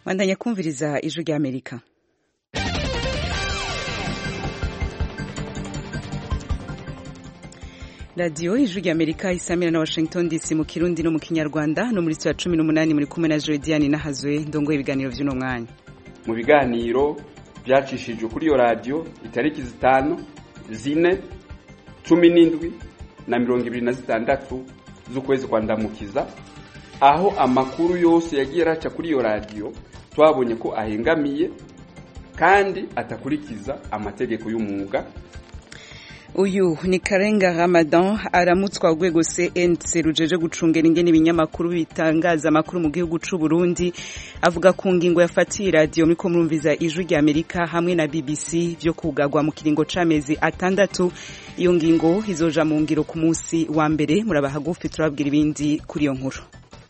bandanya kumviriza ijwi ry'amerika radiyo ijwi ry'amerika isamira na washington dc mu kirundi no mu kinyarwanda no muri saa cumi n'umunani muri kumwe na jodiane nahazwe ndongoye ibiganiro by'uno mwanya mu biganiro byacishijwe kuri iyo radiyo itariki zitanu zine cumi n'indwi na mirongo ibiri na zitandatu z'ukwezi kwa ndamukiza aho amakuru yose yagiye araca kuri iyo radiyo twabonye ko ahengamiye kandi atakurikiza amategeko y'umwuga uyu ni karenga ramadan aramutswa urwego cnc rujeje gucungera ingene ibinyamakuru bitangaza amakuru mu gihugu c'u burundi avuga ku ngingo yafatiye radiyo muriko murumviza ijwi rya amerika hamwe na bbc vyo kugagwa mu kiringo c'amezi atandatu iyo ngingo izoja mu ngiro ku munsi wa mbere muraba hagufi turababwira ibindi kuri iyo nkuru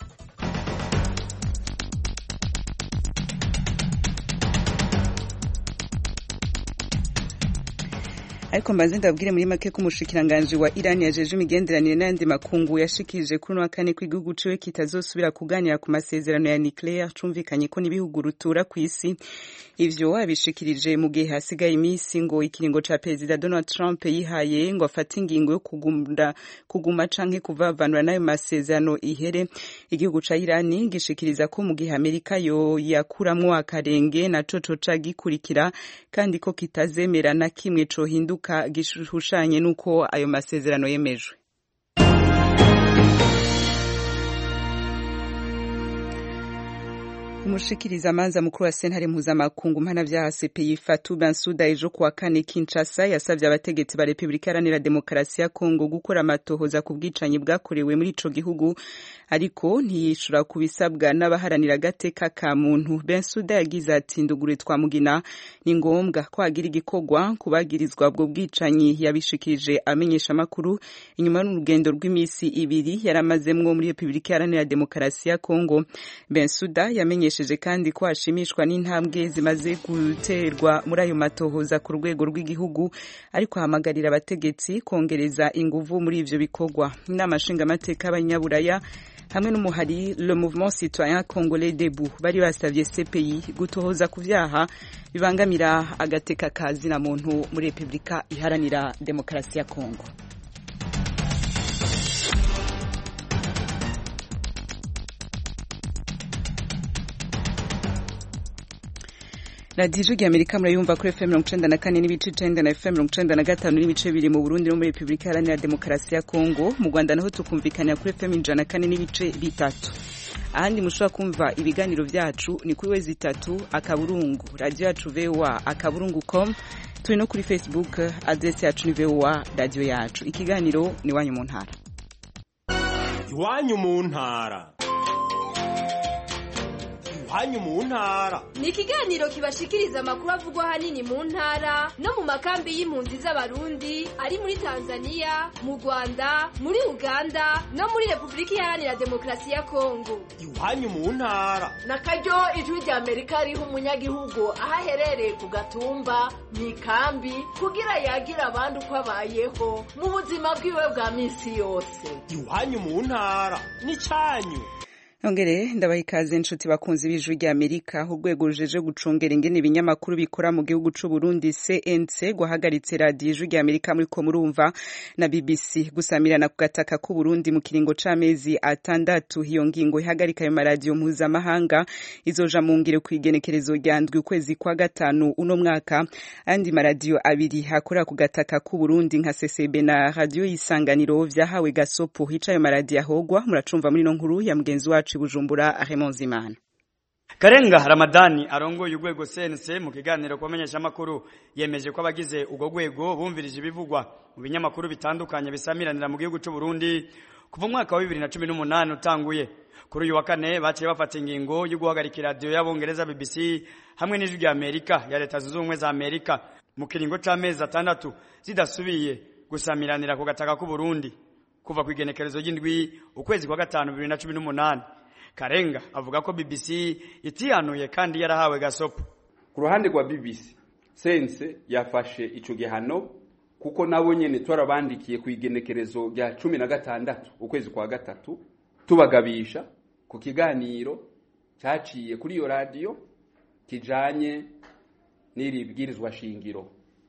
ariko mbanze ndabwire muri make ko umushikiranganji wa Iran yajeje imigenderanire n'ayandi makungu yashikirije kuri uno wa kane ko igihugu ciwe kitazosubira kuganira ku masezerano ya nuclear cumvikanye ko n'ibihugu rutura ku isi ivyo abishikirije mu gihe hasigaye iminsi ngo ikiringo ca perezida Donald Trump yihaye ngo afate ingingo yo kugumda kuguma canke kuvavanura n'ayo masezerano ihere igihugu ca Iran gishikiriza ko mu gihe Amerika yo yakuramwo akarenge naco coca gikurikira kandi ko kitazemera na kimwe cohinduka gishushanye n'uko ayo masezerano yemejwe umushikiriza amanza mukuru wa sentare mpuzamakungu mpanavyaha CPI Fatou Bensouda ejo kuwa kane Kinshasa yasavye abategetsi ba Republika Iharanira Demokarasi ya Kongo gukora amatohoza ku bwicanyi bwakorewe muri ico gihugu ariko ntiyishura ku bisabwa n'abaharanira agateka ka muntu Bensouda yagize ati ndugure twamugina ni ngombwa ko hagira igikorwa kubagirizwa ubwo bwicanyi yabishikirije amenyesha amakuru inyuma y'urugendo rw'imisi ibiri yaramazemwo muri Republika Iharanira Demokarasi ya Kongo Bensouda yamenye yamenyesheje kandi ko ashimishwa n'intambwe zimaze guterwa muri ayo matohoza ku rwego rw'igihugu ariko ahamagarira abategetsi kongereza inguvu muri ivyo bikorwa inama nshingamateka y'abanyaburaya hamwe n'umuhari le mouvement citoyen congolais debout bari basavye CPI gutohoza ku vyaha bibangamira agateka ka zina muntu muri Republika iharanira demokarasi ya Kongo radiyo ijwi amerika murayumva kuri fm mirongo icenda na kane n'ibice icenda na fm mirongo icenda na gatanu n'ibice bibiri mu burundi no muri repubulika iharanira demokarasi ya kongo mu rwanda naho tukumvikanira kuri fm ijana na kane n'ibice bitatu ahandi mushobora kumva ibiganiro vyacu ni kuri wezi itatu akaburungu radiyo yacu voa akaburungu com turi no kuri facebook adresi yacu ni voa radiyo yacu ikiganiro ni iwanyu mu ntara iwanyu mu ntara iwanyu mu ntara ni ikiganiro kibashikiriza amakuru avugwa ahanini mu ntara no mu makambi y'impunzi z'abarundi ari muri tanzania mu rwanda muri uganda no muri repubulika iharanira demokarasi ya kongo iwanyu mu ntara na karyo ijwi rya amerika riha umunyagihugu aho aherereye ku gatumba mu ikambi kugira yagire abandi uko abayeho mu buzima bwiwe bwa minsi yose iwanyu mu ntara ni cyanyu Nongere ndabaha ikaze inshuti bakunzi b'ijwi rya Amerika urwego rujeje gucungera ingene ibinyamakuru bikora mu gihugu c'u Burundi CNC guhagaritse radiyo ijwi rya Amerika muri ko murumva na BBC gusamirana ku gataka k'u Burundi mu kiringo c'amezi atandatu iyo ngingo ihagarika ayo maradiyo mpuzamahanga izoja mu ngiro ku igenekerezo rya ndwi ukwezi kwa gatanu uno mwaka andi maradiyo abiri akorera ku gataka k'u Burundi nka CCB na radiyo y'isanganiro vyahawe gasopo hica ayo maradiyo ahogwa muracumva muri no nkuru ya mugenzi wacu Bujumbura Raymond Zimana Karenga Ramadani arongoye urwego CNC mu kiganiro kubamenyesha amakuru yemeje ko abagize ubwo rwego bumvirije ibivugwa mu binyamakuru bitandukanye bisamiranira mu gihugu cy'u Burundi kuva umwaka wa 2018 utanguye kuri uyu wa kane baciye bafata ingingo yo guhagarika radio y'abongereza BBC hamwe n'ijwi rya Amerika ya leta zunze ubumwe za Amerika mu kiringo c'amezi atandatu zidasubiye gusamiranira ku gataka k'u Burundi kuva ku igenekerezo ry'indwi ukwezi kwa gatanu 2018 Karenga avuga ko BBC itihanuye kandi yarahawe gasopo ku ruhande rwa BBC sense yafashe ico gihano kuko nabo nyene twarabandikiye ku igenekerezo rya cumi na gatandatu ukwezi kwa gatatu tubagabisha ku kiganiro cyaciye kuri iyo radiyo kijanye n'iri bwirizwa shingiro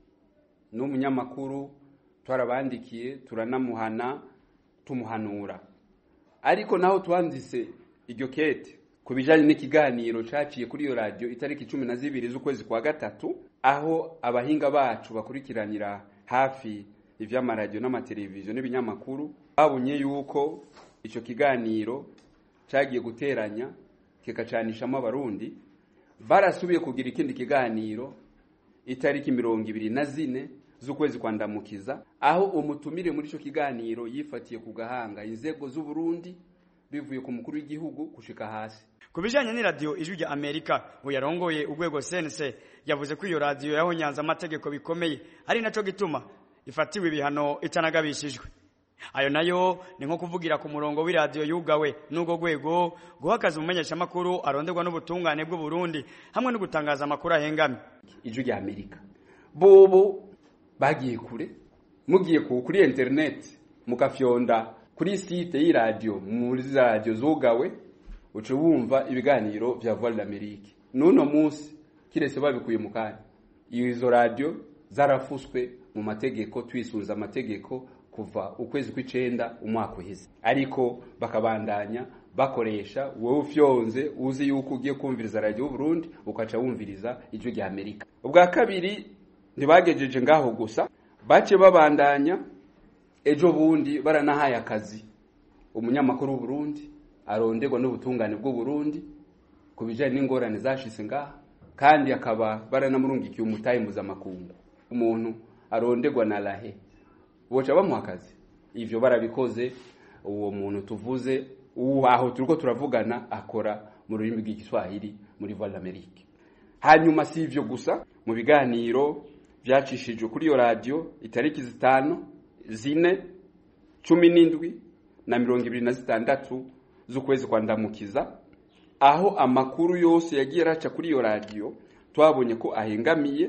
n'umunyamakuru twarabandikiye turanamuhana tumuhanura ariko naho twanditse iryo kete ku bijanye n'ikiganiro caciye kuri iyo radiyo itariki cumi na zibiri z'ukwezi kwa gatatu aho abahinga bacu bakurikiranira hafi ivy'amaradiyo n'amateleviziyo n'ibinyamakuru babonye yuko ico kiganiro cagiye guteranya kikacanishamo abarundi barasubiye kugira ikindi kiganiro itariki mirongo ibiri na zine z'ukwezi kwa ndamukiza aho umutumire muri ico kiganiro yifatiye ku gahanga inzego z'uburundi bivuye ku mukuru w'igihugu gushika hasi ku bijanye n'iradiyo ijwi rya amerika uyarongoye urwego sense yavuze ko iyo radiyo yahonyanze amategeko bikomeye ari naco gituma ifatiwe ibihano itanagabishijwe ayo nayo ni nko kuvugira ku murongo w'iradiyo yugawe n'ubwo rwego guhakaza umumenyeshamakuru aronderwa n'ubutungane bw'uburundi hamwe no gutangaza amakuru ahengamye ijwi rya amerika bobo bagiye kure mugiye ku kuri internet mugafyonda kuri site y'iradiyo muri za radiyo zugawe uca wumva ibiganiro vya voix d'amerique n'uno munsi kiretse babikuye mu kanya izo radiyo zarafuswe mu mategeko twisunze amategeko kuva ukwezi kw'icenda umwaka uheze ariko bakabandanya bakoresha wowe ufyonze uzi yuko ugiye kumviriza radiyo y'uburundi ukaca wumviriza ijwi rya amerika ubwa kabiri ntibagejeje ngaho gusa bace babandanya ejo bundi baranahaye akazi umunyamakuru w'uburundi aronderwa n'ubutungane bw'uburundi ku bijanye n'ingorane zashitse ngaha kandi akaba baranamurungikiye umutahe mpuzamakungu umuntu aronderwa na rahe boca bamuha akazi ivyo barabikoze uwo muntu tuvuze uwo aho turiko turavugana akora mu rurimi rw'igiswahili muri voix d'amerique hanyuma si ivyo gusa mu biganiro vyacishijwe kuri iyo radiyo itariki zitanu zine cumi n'indwi na mirongo ibiri na zitandatu z'ukwezi kwa ndamukiza aho amakuru yose yagiye araca kuri iyo radiyo twabonye ko ahengamiye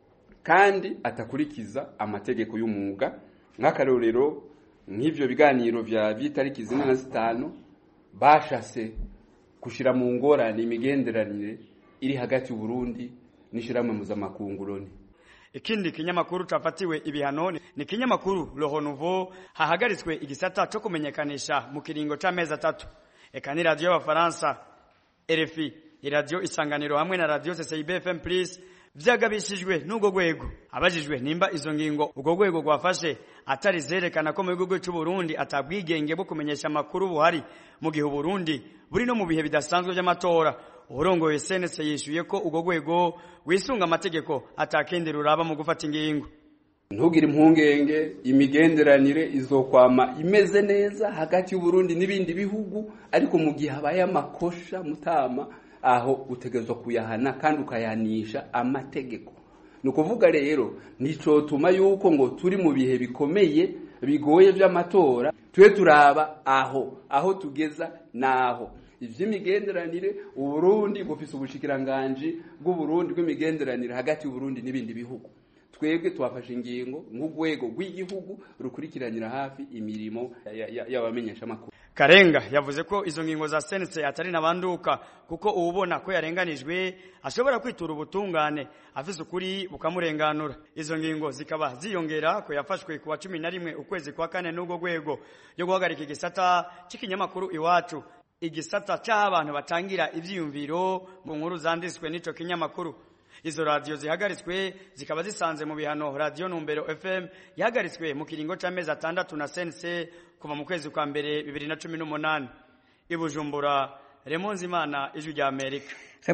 kandi atakurikiza amategeko y'umwuga nk'akarorero nk'ivyo biganiro vya vy'itariki zine na zitanu bashase gushira mu ngorane imigenderanire iri hagati y'uburundi n'ishirahamwe mpuzamakungu loni ikindi kinyamakuru cafatiwe ibihano ni kinyamakuru Le Renouveau hahagaritswe igisata co kumenyekanisha mu kiringo c'amezi atatu eka ni radio y'abafaransa RFI iradiyo isanganiro hamwe na radio CCIB FM Plus vyagabishijwe n'ubwo rwego abajijwe nimba izo ngingo ubwo rwego rwafashe atari zerekana ko mu gihugu cy'u Burundi atabwigenge bwo kumenyesha amakuru buhari mu gihe Burundi buri no mu bihe bidasanzwe by'amatora urongoye senese yishuye ko ubwo rwego wisunga amategeko atakindi ruraba mu gufata ingingo ntugire impungenge imigenderanire izokwama imeze neza hagati y'uburundi n'ibindi bihugu ariko mu gihe habaye amakosha mutama aho utegerezwa kuyahana kandi ukayanisha amategeko ni ukuvuga rero nicotuma yuko ngo turi mu bihe bikomeye bigoye by'amatora tube turaba aho aho tugeza naho ivy'imigenderanire uburundi bufise ubushikiranganji bw'uburundi bw'imigenderanire hagati y'uburundi n'ibindi bihugu twebwe twafashe ingingo nk'urwego rw'igihugu rukurikiranira hafi imirimo y'abamenyeshamakuru Karenga yavuze ko izo ngingo za sense atari nabanduka kuko ubona ko yarenganijwe ashobora kwitura ubutungane afise ukuri bukamurenganura izo ngingo zikaba ziyongera ko yafashwe kuwa cumi na rimwe ukwezi kwa kane n'ubwo rwego yo guhagarika igisata c'ikinyamakuru iwacu igisata c'aho abantu batangira ivyiyumviro mu nkuru zanditswe n'ico kinyamakuru izo radiyo zihagaritswe zikaba zisanze mu bihano radiyo numbero fm yahagaritswe mu kiringo c'amezi atandatu na sense kuva mu kwezi kwa mbere bibiri na cumi n'umunani i bujumbura remonzi imana ijwi rya amerika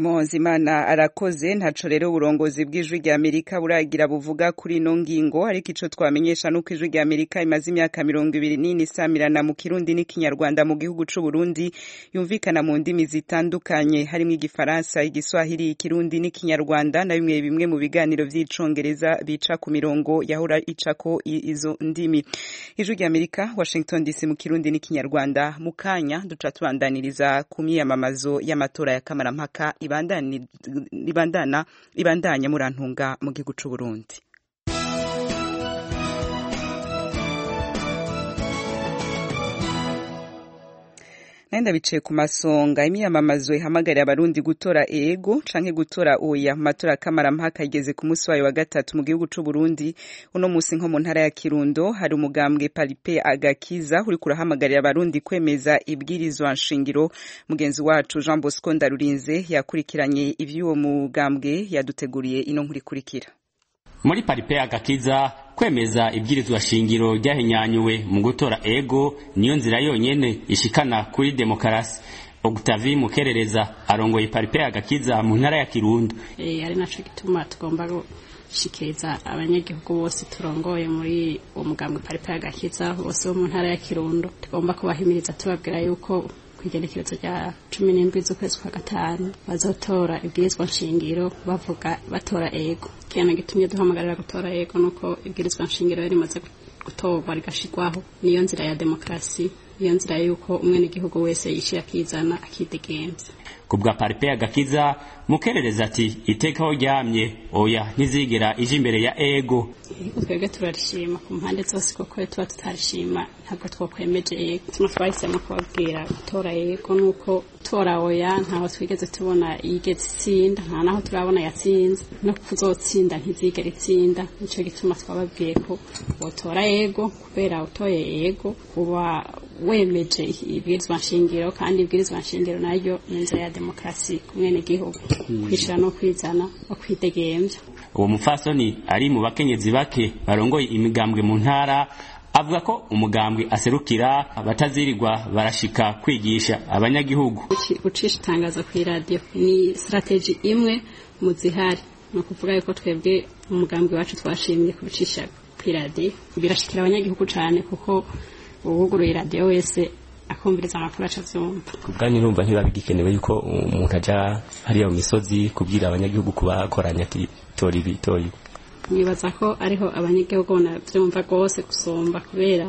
Imana arakoze ntaco rero uburongozi bw'ijwi rya Amerika buragira buvuga kuri ino ngingo ariko ico twamenyesha nuko ijwi rya Amerika imaze imyaka mirongo ibiri n'ine isamirana mu kirundi n'ikinyarwanda mu gihugu c'u Burundi yumvikana mu ndimi zitandukanye harimo igifaransa igiswahili ikirundi n'ikinyarwanda na bimwe bimwe mu biganiro vy'icongereza bica ku mirongo yahora icako izo ndimi ijwi rya Amerika Washington DC mu kirundi n'ikinyarwanda mu kanya duca tubandaniriza ku myiyamamazo y'amatora ya kamarampaka ibandana ibandanya murantunga mu gihugu c'u Burundi nenda biciye ku masonga imyamamazo ihamagarira abarundi gutora ego canke gutora oya mu matora kamarampaka igeze ku munsi wayo wa gatatu mu gihugu c'u Burundi uno musi nko mu ntara ya Kirundo hari umugambwe Palipe Agakiza uri kurahamagarira abarundi kwemeza ibwirizwa nshingiro mugenzi wacu Jean Bosco Ndarurinze yakurikiranye ivy'uwo mugambwe yaduteguriye ino nkurikurikira muri paripe agakiza kwemeza ibwirizwa shingiro ryahinyanyuwe mu gutora ego niyo nzira yonyene ishikana kuri demokarasi Octavie Mukerereza arongoye paripe agakiza mu ntara ya Kirundo e, ari naco gituma tugomba gushikiriza abanyagihugu bose turongoye muri uwo mugambwe paripe agakiza bose bo mu ntara ya Kirundo tugomba kubahimiriza tubabwira yuko igenekerezo rya cumi n'indwi z'ukwezi kwa gatanu bazotora ibwirizwa nshingiro bavuga batora ego ikintu gitumye duhamagarira gutora ego nuko ibwirizwa nshingiro rimaze gutorwa rigashirwaho niyo nzira ya demokarasi niyo nzira yuko umwenegihugu wese yishira akizana akidegenza ku bwa paripe agakiza mukerereza ati itekaho ryamye oya ntizigera ije imbere ya ego twebwe turarishima ku mpande zose kuko tuba tutarishima ntabwo twakwemeje ego tuma twahisemo kubabwira gutora ego nuko tora oya ntaho twigeze tubona yigeze itsinda nta naho turabona yatsinze no kuzotsinda ntizigera itsinda nico gituma twababwiye ko wotora ego kubera utoye ego uba wemeje ibwirizwa nshingiro kandi ibwirizwa nshingiro naryo ni inzira ya demokarasi ku mwenegihugu kwishira no kwizana no kwidegemvya uwo mufasoni ari mu bakenyezi bake barongoye imigambwe mu ntara avuga ko umugambwe aserukira batazirirwa barashika kwigisha abanyagihugu gucisha itangazo ku iradiyo ni strategy imwe mu zihari ni ukuvuga yuko twebwe umugambwe wacu twashimye kubicisha ku iradiyo birashikira abanyagihugu cyane kuko uwuguruye iradiyo wese akumviriza amakuru aca avyumva kubwanyu numva ntibiba bigikenewe yuko umuntu aja hariya mu misozi kubwira abanyagihugu kubakoranya ati tora ibi tora ibi nibaza ko ariho abanyagihugu banavyumva rwose gusumba kubera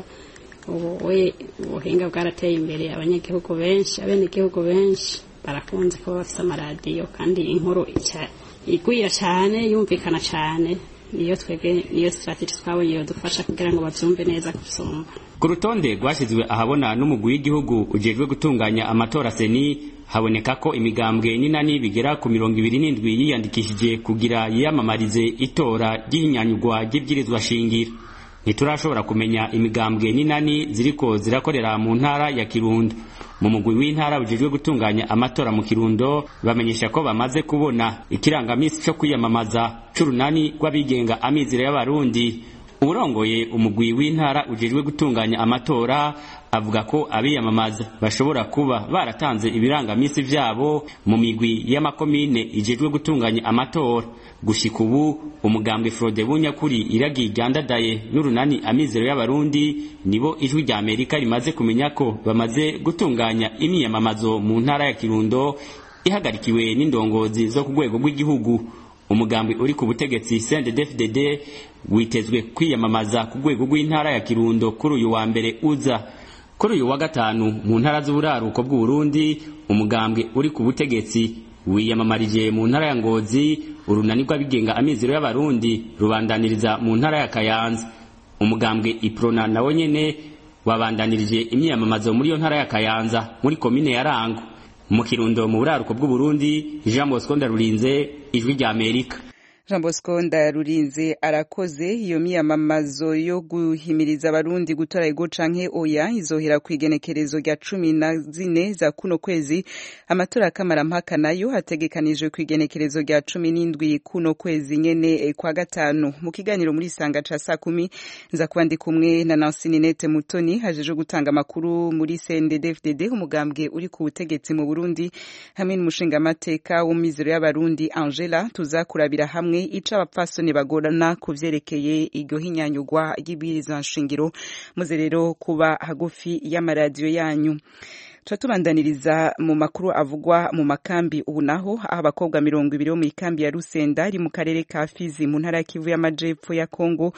ubu we ubuhinga bwarateye imbere abanyagihugu benshi abenegihugu benshi barakunze kuba bafise amaradiyo kandi inkuru igwira cane yumvikana cane niyo twebwe niyo strategy twabonye yodufasha kugira ngo bavyumve neza gusumba ku rutonde rwashyizwe ahabona n'umugwi w'igihugu ujejwe gutunganya amatora seni haboneka ko imigambwe n'inani bigera ku mirongo ibiri n'indwi yiyandikishije kugira yiyamamarize itora ry'inyanyugwa ry'ibwirizwa shingiro ntiturashobora kumenya imigambwe n'inani ziriko zirakorera mu ntara ya kirundo mu mugwi w'intara ujejwe gutunganya amatora mu kirundo bamenyesha ko bamaze kubona ikirangamisi cyo kwiyamamaza c'urunani rw'abigenga amizero y'abarundi urongoye umugwi w'intara ujejwe gutunganya amatora avuga ko abiyamamaza bashobora kuba baratanze ibirangamisi vyabo mu migwi y'amakomine ijejwe gutunganya amatora gushika ubu umugambwe Frode Bunyakuri iragiye ryandadaye n'urunani amizero y'abarundi nibo ijwi rya Amerika rimaze kumenya ko bamaze gutunganya imyiyamamazo mu ntara ya Kirundo ihagarikiwe n'indongozi zo ku rwego rw'igihugu umugambi uri ku butegetsi CNDD-FDD witezwe kwiyamamaza ku rwego rw'intara ya Kirundo kuri uyu wa mbere uza kuri uyu wa gatanu mu ntara z'uburaruko bw'Uburundi umugambwe uri ku butegetsi wiyamamarije mu ntara ya Ngozi urunani rw'abigenga amizero y'abarundi rubandaniriza mu ntara ya Kayanza umugambwe Iprona nawo nyene wabandanirije imyiyamamazo muri iyo ntara ya Kayanza muri komine ya Rango mu Kirundo mu buraruko bw'Uburundi Jean Bosco Ndarurinze ijwi rya Amerika Jean Bosco Ndarurinze arakoze iyo miyamamazo yo guhimiriza abarundi gutora ego canke oya izohera ku igenekerezo rya cumi na zine za kuno kwezi amatora kamarampaka nayo hategekanijwe ku igenekerezo rya cumi n'indwi kuno kwezi nyene kwa gatanu mu kiganiro muri sanga ca saa kumi nza kuba ndi kumwe na Nancy Ninette Mutoni hajeje gutanga amakuru muri CNDD-FDD umugambwe uri ku butegetsi mu Burundi hamwe n'umushingamateka w'umizero y'abarundi Angela tuzakurabira hamwe ica abapfasoni bagorana ku vyerekeye iryo hinyanyugwa ry'ibwirizwa nshingiro muze rero kuba hagufi y'amaradiyo yanyu tuba tubandaniriza mu makuru avugwa mu makambi ubu naho aho abakobwa mirongo ibiri bo mu ikambi ya Rusenda iri mu karere ka Fizi mu ntara ya Kivu y'amajepfo ya Kongo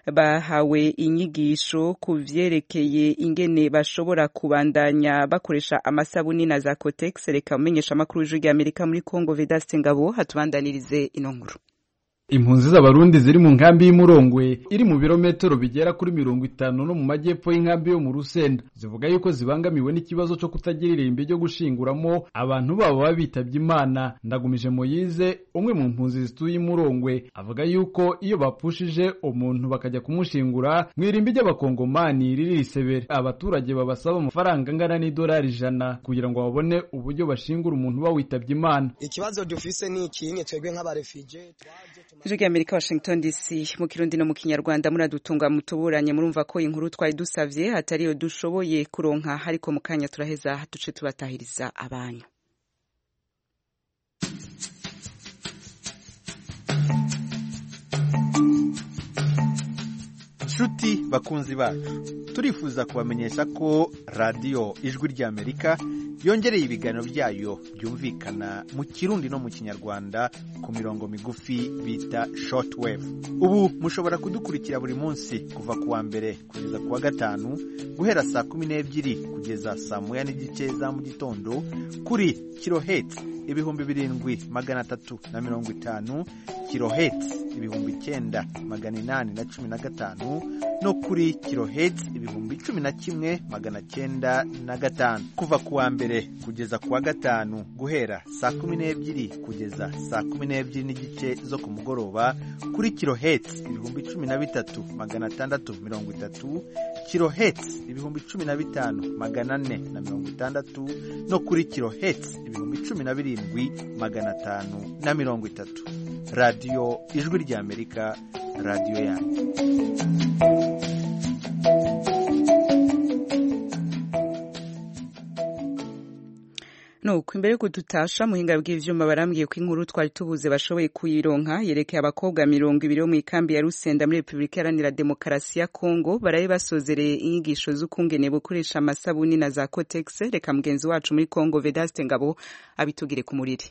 bahawe inyigisho ku vyerekeye ingene bashobora kubandanya bakoresha amasabuni na za Cotex reka umenyesha amakuru y'ijwi ry'Amerika muri Kongo Vedaste Ngabo hatubandanirize ino nkuru impunzi z'abarundi ziri mu nkambi y'umurongwe iri mu birometero bigera kuri mirongo itanu no mu majyepfo y'inkambi yo mu rusenda zivuga yuko zibangamiwe n'ikibazo cyo kutagira irimbi ryo gushinguramo abantu babo baba bitabye imana ndagumije moyize umwe mu mpunzi zituye imurongwe avuga yuko iyo bapushije umuntu bakajya kumushingura mu irimbi ry'abakongomani riri risebere abaturage babasaba amafaranga angana n'idolari ijana kugira ngo babone uburyo bashingura umuntu uba witabye imana ikibazo dufise ni ikinye twebwe nk'abarefije ijwi ry'amerika washington dc mu kirundi no mu kinyarwanda muradutunga mutuburanye murumva ko inkuru twari dusavye hatariyo dushoboye kuronka ariko mu kanya turaheza duce tubatahiriza abanyu nshuti bakunzi bacu turifuza kubamenyesha ko radiyo ijwi ry'amerika yongereye ibiganiro byayo byumvikana mu kirundi no mu kinyarwanda ku mirongo migufi bita shortwave ubu mushobora kudukurikira buri munsi kuva ku wa mbere kugeza ku wa gatanu guhera saa kumi n'ebyiri kugeza saa moya n'igice za mu gitondo kuri kiloheti ibihumbi birindwi magana atatu na mirongo itanu kiloheti ibihumbi icyenda magana inani na cumi na gatanu no kuri kiloheti ibihumbi cumi na kimwe magana cyenda na gatanu kuva ku wa mbere kugeza ku wa gatanu guhera saa kumi n'ebyiri kugeza saa kumi n'ebyiri n'igice zo ku mugoroba kuri kiloheti ibihumbi cumi na bitatu magana atandatu mirongo itatu kiloheti ibihumbi cumi na bitanu magana ane na mirongo itandatu no kuri kiloheti ibihumbi cumi na birindwi magana atanu na mirongo itatu radiyo ijwi ry'amerika radiyo yanyu nuko imbere yuko dutasha muhinga bw'ivyuma barambwiye ko inkuru twari tubuze bashoboye kuyironka yerekeye abakobwa mirongo ibiri bo mu ikambi ya Rusenda muri Repubulika Iharanira Demokarasi ya Kongo baraye basozereye inyigisho z'ukungene bukoresha amasabuni na za Cotex reka mugenzi wacu muri Kongo Vedaste Ngabo abitugire ku muriri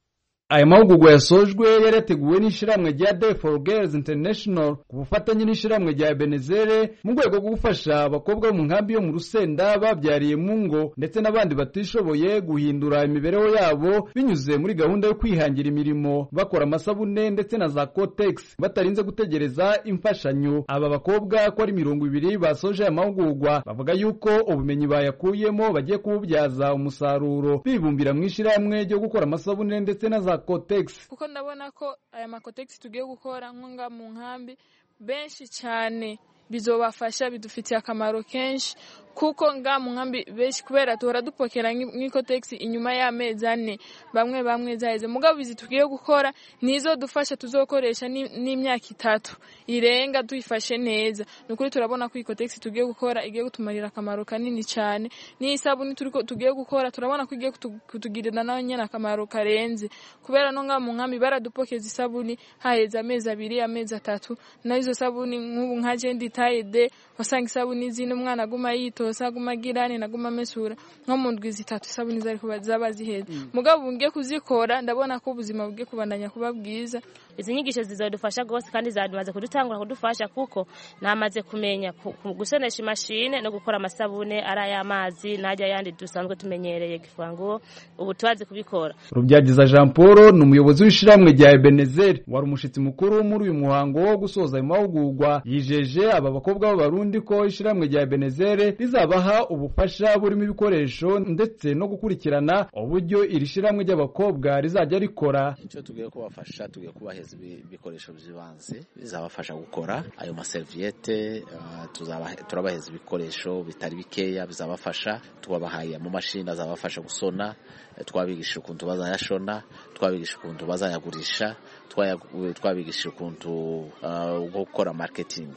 aya mahugurwa yasojwe yari yateguwe n'ishyirahamwe rya Day for Girls International ku bufatanye n'ishyirahamwe rya Benezere mu rwego rwo gufasha abakobwa bo mu nkambi yo mu Rusenda babyariye mu ngo ndetse n'abandi batishoboye guhindura imibereho yabo binyuze muri gahunda yo kwihangira imirimo bakora amasabune ndetse na za Cotex batarinze gutegereza imfashanyo aba bakobwa ko ari mirongo ibiri basoje aya mahugurwa bavuga yuko ubumenyi bayakuyemo bagiye kububyaza umusaruro bibumbira mu ishyirahamwe ryo gukora amasabune ndetse na za Cotex kuko ndabona ko aya makotegisi tugiye gukora nkunga mu nkambi benshi cyane bizobafasha bidufitiye akamaro kenshi kuko nga mu nkambi benshi kubera tuhora dupokera nk'ikotegisi inyuma y'amezi ane bamwe bamwe zaheze mugabo izi tugiye gukora nizo dufasha tuzokoresha n'imyaka itatu irenga tuyifashe neza ni ukuri turabona ko ikotegisi tugiye gukora igiye kutumarira akamaro kanini cyane n'isabuni tugiye gukora turabona ko igiye kutugirira nawe nyine akamaro karenze kubera no nga mu nkambi baradupokeza isabuni haheze amezi abiri amezi atatu nayo izo sabuni nk'ubu nka jendi tayide wasanga isabuni zino umwana aguma yitosa aguma agirane naguma amesura nko mu ndwi zitatu isabuni zari kuba zaba ziheze mugabo ngiye kuzikora ndabona ko ubuzima bugiye kubandanya kuba bwiza izi nyigisho zizadufasha rwose kandi zamaze kudutangura kudufasha kuko namaze kumenya gusonesha imashine no gukora amasabune ari ay'amazi n'ajya yandi dusanzwe tumenyereye gifango ubu tubazi kubikora rubyagiza jean paul ni umuyobozi w'ishyirahamwe rya ebenezeri wari umushyitsi mukuru muri uyu muhango wo gusoza ayo mahugurwa yijeje aba bakobwa b'abarundi ko ishyirahamwe rya ebenezeri rizabaha ubufasha burimo ibikoresho ndetse no gukurikirana uburyo iri shyirahamwe ry'abakobwa rizajya rikora icyo tugiye kubafasha tugiye kubaheza ibikoresho by'ibanze bizabafasha gukora ayo maseriviyete turabaheza ibikoresho bitari bikeya bizabafasha tubabahaye amamashini azabafasha gusona twabigisha ukuntu bazayashona twabigisha ukuntu bazayagurisha twabigisha ukuntu gukora marketing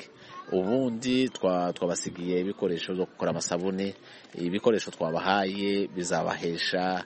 ubundi twabasigiye ibikoresho byo gukora amasabune ibikoresho twabahaye bizabahesha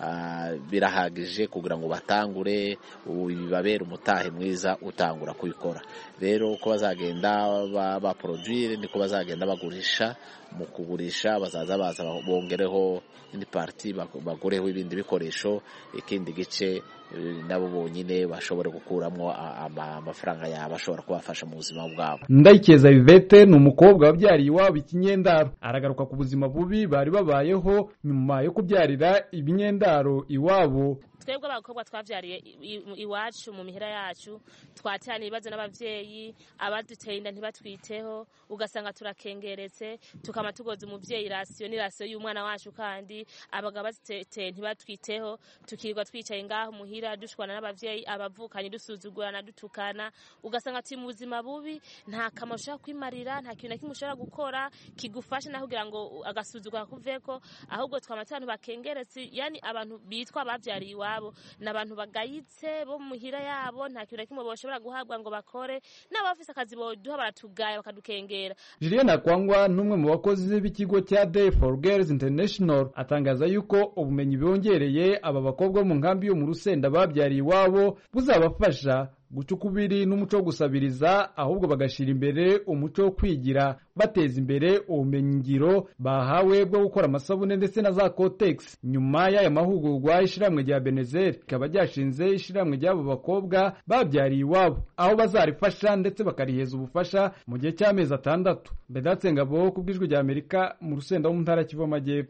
birahagije kugira ngo batangure bibabere umutahe mwiza utangura kubikora rero uko bazagenda baporodwire niko bazagenda bagurisha mu kugurisha bazaza baza bongereho indi pariti bagureho ibindi bikoresho ikindi gice nabo bonyine bashobora gukuramo amafaranga yabo ashobora kubafasha mu buzima bwabo ndayikeza vivete ni umukobwa wabyariye iwabo ikinyendaro aragaruka ku buzima bubi bari babayeho nyuma yo kubyarira ibinyendaro iwabo twebwe abakobwa twavyariye i- i- iwacu mu mihira yacu twaterana ibibazo n'abavyeyi abaduteye inda ntibatwiteho ugasanga turakengeretse tukama tugoza umuvyeyi rasiyo ni rasiyo y'umwana wacu kandi abagabo baziteye ntibatwiteho tukirirwa twicaye ngaho muhira dushwana n'abavyeyi abavukanye dusuzugurana dutukana ugasanga turi mu buzima bubi nta kamaro ushobora kwimarira nta kintu na kimwe ushobora gukora kigufasha naho kugira ngo agasuzugura kuveko ahubwo twama turi abantu bakengeretse yani abantu bitwa abavyariye iwabo ni abantu bagayitse bo mu mihira yabo nta kintu na kimwe boshobora guhabwa ngo bakore n'abafise akazi boduha baratugaya bakadukengera Julienne Akwangwa n'umwe mu bakozi b'ikigo cya Day for Girls International atangaza yuko ubumenyi bongereye aba bakobwa bo mu nkambi yo mu Rusenda babyariye iwabo buzabafasha guca ukubiri n'umuco wo gusabiriza ahubwo bagashira imbere umuco wo kwigira bateza imbere ubumenyi ngiro bahawe bwo gukora amasabune ndetse na za Cotex nyuma y'aya mahugurwa ishiramwe rya Benezer rikaba ryashinze ishiramwe ry'abo bakobwa babyariye iwabo aho bazarifasha ndetse bakariheza ubufasha mu gihe cy'amezi atandatu Bedatse Ngabo ku bw'ijwi rya Amerika mu Rusenda wo mu ntara ya Kivu Amajyepfo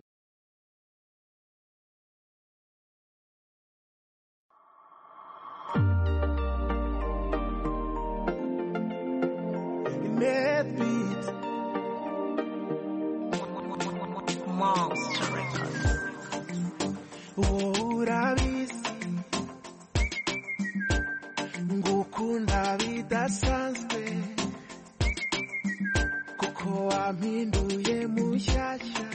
Mad beats. Monster Records. urabizi ngukunda bidasanzwe kuko wampinduye mushyashya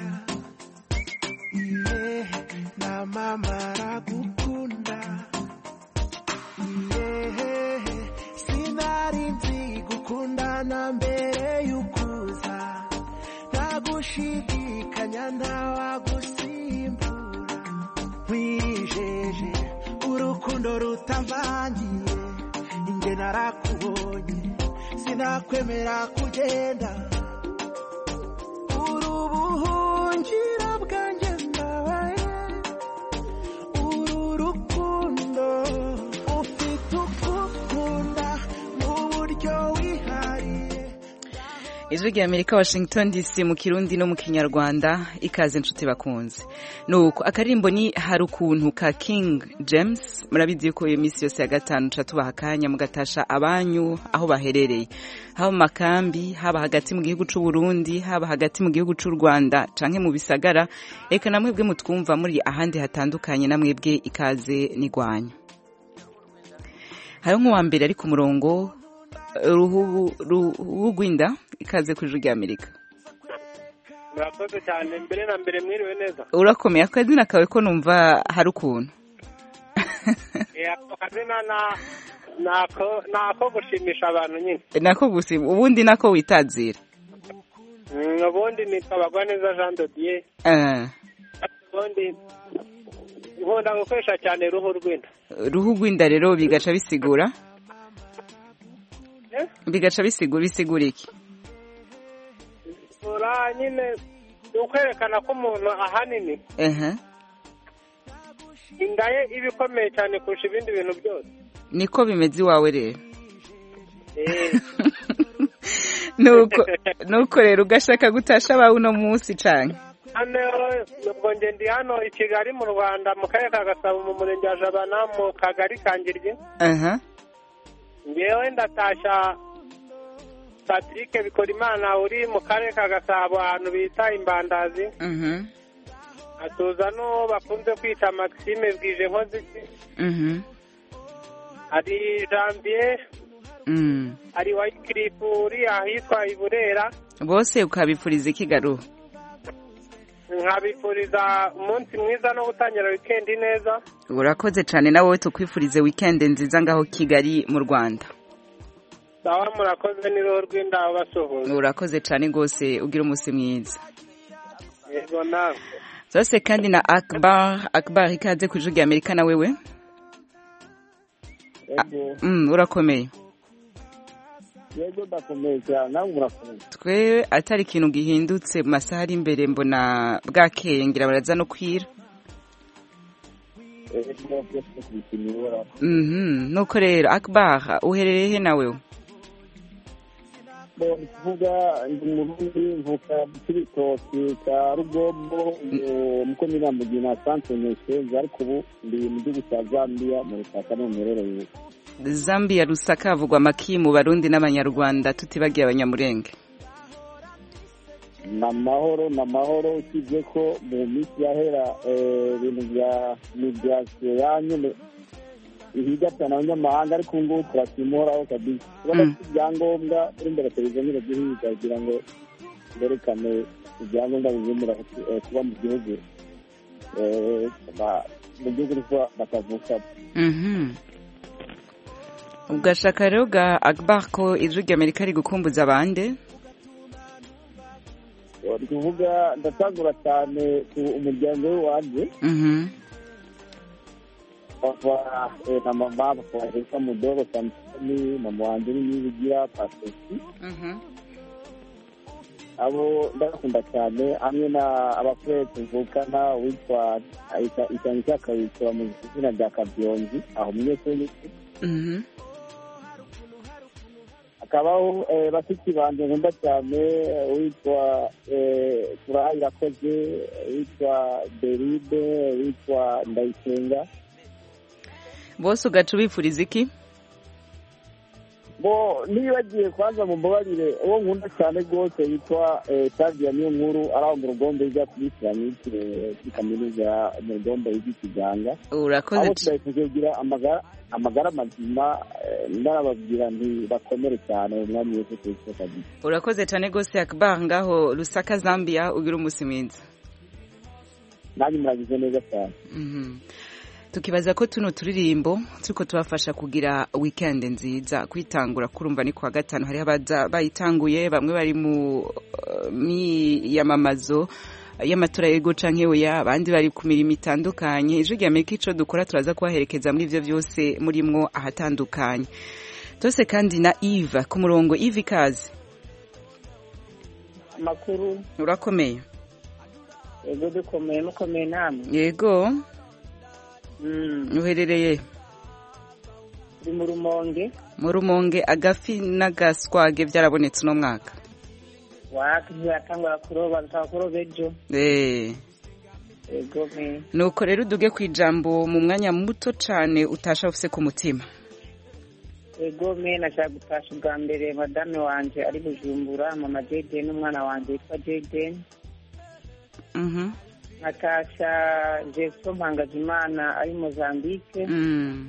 iye na mama aragukunda iye sinari nzi gukundana mbere y'ukuza ntagushidikanya ntawagusimbura wijeje urukundo rutavangiye inge narakubonye sinakwemera kugenda uri ubuhungiro bwanjye ndabaye uru rukundo ufite ukukunda mu buryo wihariye ijwi rya amerika washington dc mu kirundi no mu kinyarwanda ikaze inshuti bakunze nuko akaririmbo ni hari ukuntu ka king james murabizi yuko iyo minsi yose ya gatanu tuba tubaha akanya mugatasha abanyu aho baherereye haba mu makambi haba hagati mu gihugu cy'u Burundi haba hagati mu gihugu cy'u rwanda canke mu bisagara reka na mwebwe mutwumva muri ahandi hatandukanye na mwebwe ikaze n'igwanya hariho nk'uwa mbere ari ku murongo ruhu ruhu rw'inda ikaze ku ijwi rya amerika murakoze cyane mbere na mbere mwiriwe neza urakomeye akazina kawe ko numva hari ukuntu Eh, ako kazina na- nako nako gushimisha abantu nyine nako gusa ubundi nako witazira Mm, ubundi nitwa bagwaneza jean dodier Eh, ubundi nkunda gukoresha cyane ruhu rw'inda ruhu rw'inda rero bigaca bisigura Eh? bigaca bisigura bisigura iki ura nyine ni ukwerekana ko umuntu ahanini ehe inda ye iba ikomeye cyane kurusha ibindi bintu byose niko bimeze iwawe rero Eh, nuko nuko rero ugashaka gutasha abawe uno munsi cane hano ubwo nge ndi hano i kigali mu rwanda mu karere ka gasabo mu murenge wa jabana mu kagari ka ngiryi aha ngewe ndatashya patrick bikorimana uri mu karere ka gasabo ahantu bita imbandazi mhm atuza n'uwo bakunze kwita maxime bwije nkoziki mhm hari janvier mm. hari wayikirifu uri ahitwa i burera bose ukabipfuriza ikigaruhu nkabifuriza umunsi mwiza no gutangira wikendi neza urakoze cane nawe tukwifurize weekend nziza ngaho kigali mu rwanda sawa murakoze n'uruhu rw'indaho basuhuza urakoze cane rwose ugira umunsi mwiza yego nawe zose kandi na akbar akbar ikaze ku ijwi rya amerika na wewe yego mm, urakomeye yego ndakomeye cyane nawe murakomeye twe atari ikintu gihindutse mu masaha ari imbere mbona bwakeye ngira baraza no kwira yego byose kubipimira mhm nuko rero akbar uherereye he nawe bo ni kuvuga ndi umurundi mvuka cy'ibitoki cya rugombo muko nyirambugina sanse neshenze ariko ubu ndi mu gihugu cya zambia mu rusaka no mu mirereye zambia rusaka havugwa amaki mu barundi n'abanyarwanda tutibagiye abanyamurenge ni amahoro ni amahoro usibye ko mu minsi yahera eh, ibintu bya migrasiyo ya nyine ihiga cyane abanyamahanga ariko ubu ngubu turasimuhoraho kabisa kubona ko ibyangombwa kuri mbere televiziyo nyine guhiga kugira ngo berekane ibyangombwa bizemera eh, kuba mu gihugu eh, ba- mu gihugu ariko batavuka Mhm. ugashaka rero ga akbar ko ijwi ry'amerika riri gukumbuza abandi ni kuvuga ndatangura cyane ku umuryango w'iwanjye Mhm. papa eh, na mama papa waheka mudogo samusoni mama wanjye n'inibigira pasesi abo ndabakunda cyane hamwe na abakwe tuvukana witwa icyane cyakabikira mu izina rya kabyonzi aho munyeshuri Mhm. hakabaho eh, bashiki banjye nkunda cyane witwa eh, furaha irakoze witwa deride witwa ndayisenga bose ugaca ubifuriza iki bo nibagiye kwanza mu mbabarire uwo nkunda cyane rwose yitwa tadia niyo nkuru ari aho mu rugombe ijya kuri siramike kuri kaminuza mu rugombe y'ikiganga urakoze abo tudahise kugira amagara amagara mazima eh, ndarababwira nti bakomere cyane umwami wese kristo kabisa urakoze cyane rwose akbar ngaho rusaka zambia ugira umunsi mwiza nanjye muragize neza cyane Mhm. tukibaza ko tuno turirimbo turiko tubafasha kugira weekend nziza kwitangura kurumva ni kwa gatanu hariho abaza bayitanguye bamwe bari mu uh, miyamamazo y'amatora yego canke oya abandi bari ku mirimo itandukanye ijwi rya amerika ico dukora turaza kubaherekeza muri ivyo vyose murimwo ahatandukanye tose kandi na eve ku murongo eve ikaze amakuru urakomeye yego dukomeye mukomeye namwe yego Mm, uherereye turi mu rumonge mu rumonge agafi n'agaswage byarabonetse uno mwaka waka ntiyatangura kuroba dutanga kuroba ejo Eh, yego me nuko rero uduge ku ijambo mu mwanya muto cane utasha ufise ku mutima yego me nashaka gutasha ubwa mbere madame wanje ari bujumbura mama jayden n'umwana wanje witwa jayden Mhm. nkatasha jeso mpangajimana ari mozambique Mm.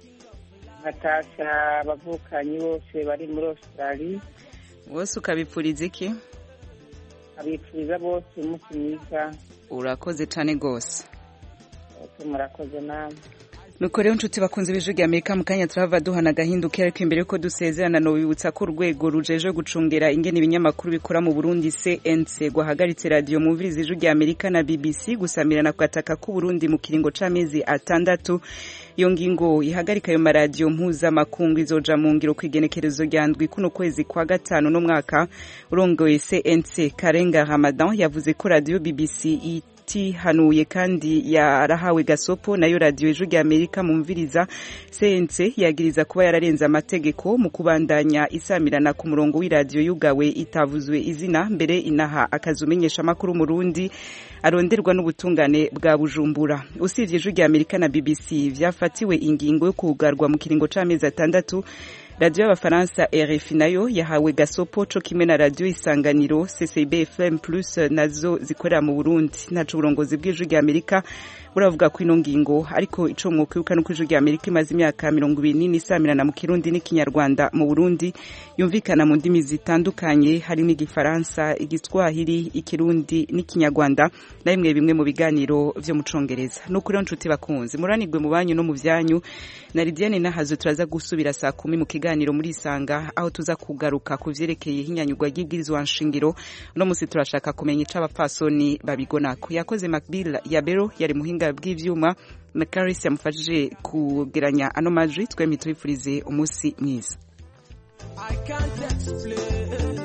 nkatasha abavukanyi bose bari muri australie bose ukabipfuriza iki abipfuriza bose umunsi mwiza urakoze cane gose ese murakoze namwe nuko rero nshuti bakunze b'ijwi rya amerika mu kanya turahava duhana agahinduka ariko imbere yuko dusezerana nobibutsa ko urwego rujeje gucungera ingene ibinyamakuru bikora mu burundi cnc rwahagaritse radiyo mumviriza ijwi rya amerika na bbc gusamirana ku gataka k'uburundi mu kiringo c'amezi atandatu iyo ngingo ihagarika ayo maradiyo mpuzamakungu izoja mu ngiro ku igenekerezo rya ndwi kuno kwezi kwa gatanu no mwaka urongoye cnc karenga ramadan yavuze ko radiyo bbc itihanuye kandi yarahawe gasopo nayo radiyo ijwi rya amerika mumviriza cnc yagiriza kuba yararenze amategeko mu kubandanya isamirana ku murongo w'iradiyo yugawe itavuzwe izina mbere inaha akazi umenyesha amakuru mu rundi aronderwa n'ubutungane bwa bujumbura usibye ijwi rya amerika na bbc vyafatiwe ingingo yo kugarwa mu kiringo c'amezi atandatu radiyo y'abafaransa rfi nayo yahawe gasopo co kimwe na radiyo isanganiro ccb fm plus nazo zikorera mu burundi ntaco uburongozi bw'ijwi rya amerika buravuga ko ino ngingo ariko ico mwokwibuka nuko ijwi rya amerika imaze imyaka mirongo ibiri n'ine isamirana mu kirundi n'ikinyarwanda mu burundi yumvikana mu ndimi zitandukanye harimo igifaransa igiswahili ikirundi n'ikinyarwanda na bimwe bimwe mu biganiro vyo mu congereza nuko rero nshuti bakunzi muranirwe mu banyu no mu vyanyu na lidiane nahazo turaza gusubira saa kumi mu kiganiro muri isanga aho tuza kugaruka ku vyerekeye ihinyanyurwa ry'ibwirizwa nshingiro uno musi turashaka kumenya ico abapfasoni babigonako yakoze macbill yabero yari muhinga bw'ivyuma na caris yamufashije kugeranya ano majwi twemye tubifurize umunsi mwiza I can't explain.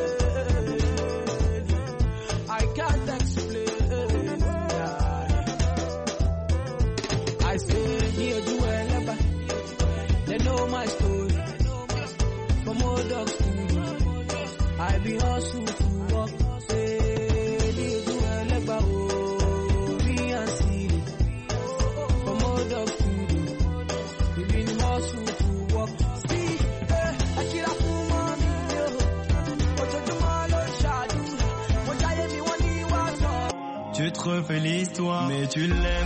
I can't explain. I stay near Juelaba. They know my story. From old dogs to you. fait l'histoire, mais tu l'aimes.